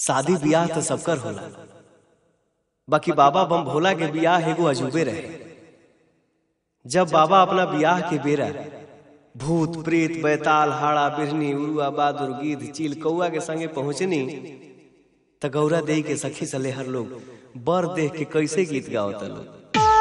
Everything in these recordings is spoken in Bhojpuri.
शादी बियाह तो सबकर होला बाकी बाबा बम भोला के बियाह एगो अजूबे रहे जब बाबा अपना बियाह के बेरा भूत प्रेत बैताल हाड़ा बिरनी उड़ुआ बहादुर गिद्ध चील कौआ के संगे पहुंचनी त गौरा देई के सखी सलेहर लोग बर देख के कैसे गीत गावता लोग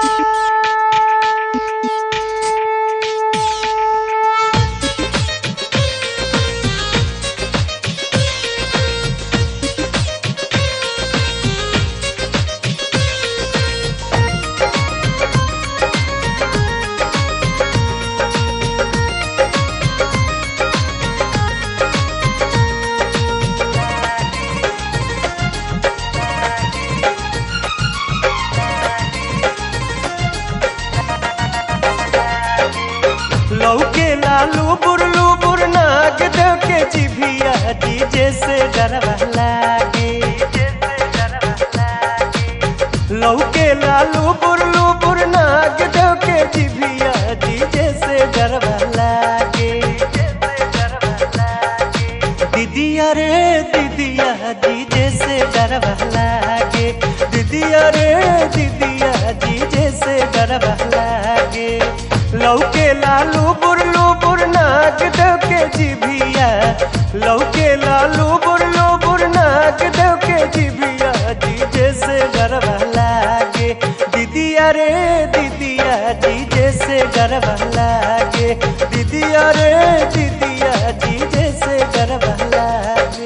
लौके लालू बुरलू बुरनाक देव के जिभिया डीजे से डरवा लागे लौके लालू बुरलू बुरनाक देव के जिभिया डीजे से डरवा लागे दीदिया रे दीदिया डीजे से डरवा लागे दीदिया रे दीदिया डीजे से डरवा लागे लौके लालू बुरलू बुरनाक देव के जिभिया लौके लालू बुरलू बुरनाक देव के जिभिया डीजे से डरवा लागे दीदिया रे दीदिया डीजे से डरवा लागे दीदिया रे दीदिया डीजे से डरवा लागे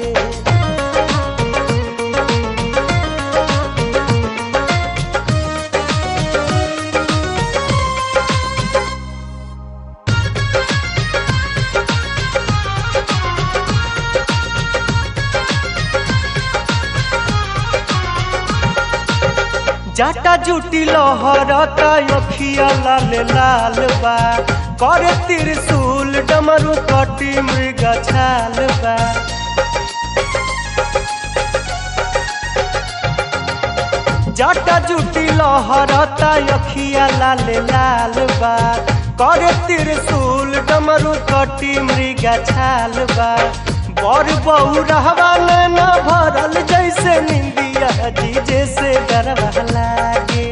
जाटा जुटी लहरता अखिया लाल लाल बा करे त्रिशूल डमरू कटी मृग छाल बा जाटा जुटी लहरता अखिया लाल लाल बा करे त्रिशूल डमरू कटी मृग छाल बा बर बहु रहवा न भरल जैसे निंदिया डीजे से डरवा लागे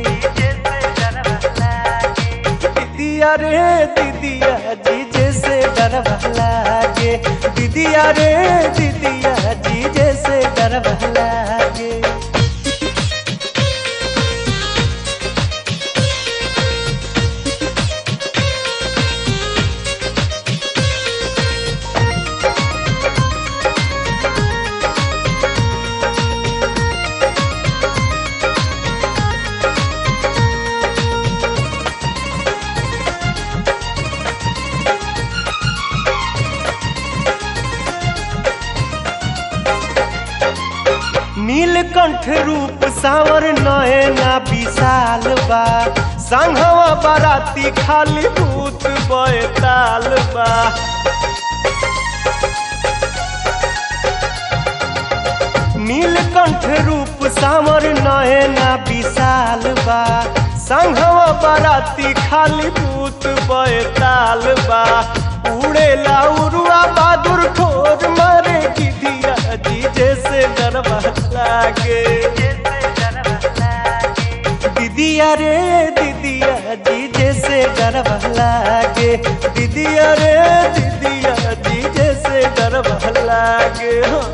दीदिया रे दीदिया डीजे से डरवा लागे दीदिया रे दीदिया डीजे से डरवा लागे नीलकंठ रूप सावर नयना विशाल बा संघवा बाराती खाली भूत बैताल बा नीलकंठ रूप सावर नयना विशाल बा संघवा बाराती खाली भूत बैताल बा उड़ेला उरुआ बहादुर ठोर मारे गिदिया डीजे से डरवा लागे दीदिया रे दीदिया डीजे से डरवा लागे दीदिया रे दीदिया डीजे से डरवा लागे हाँ।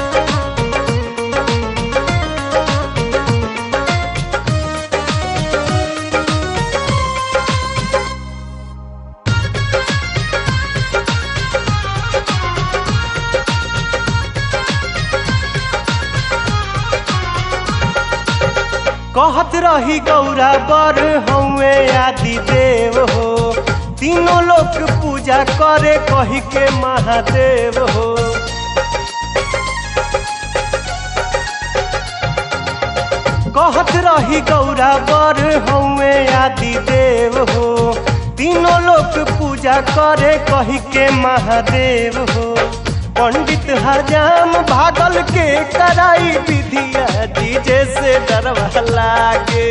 कहत रही गौरा बर हउए आदि देव हो तीनों लोग पूजा करे कही के महादेव हो कहत रही गौरा बर हउए आदि देव हो तीनों लोग पूजा करे कही के महादेव हो पंडित हजाम भागल के कराई विधिया डीजे से डरवा लागे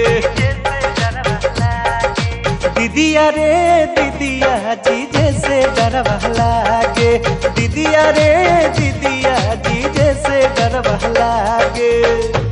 दीदिया रे दीदिया डीजे से डरवा लागे दीदिया रे दीदिया डीजे से डर डर लागे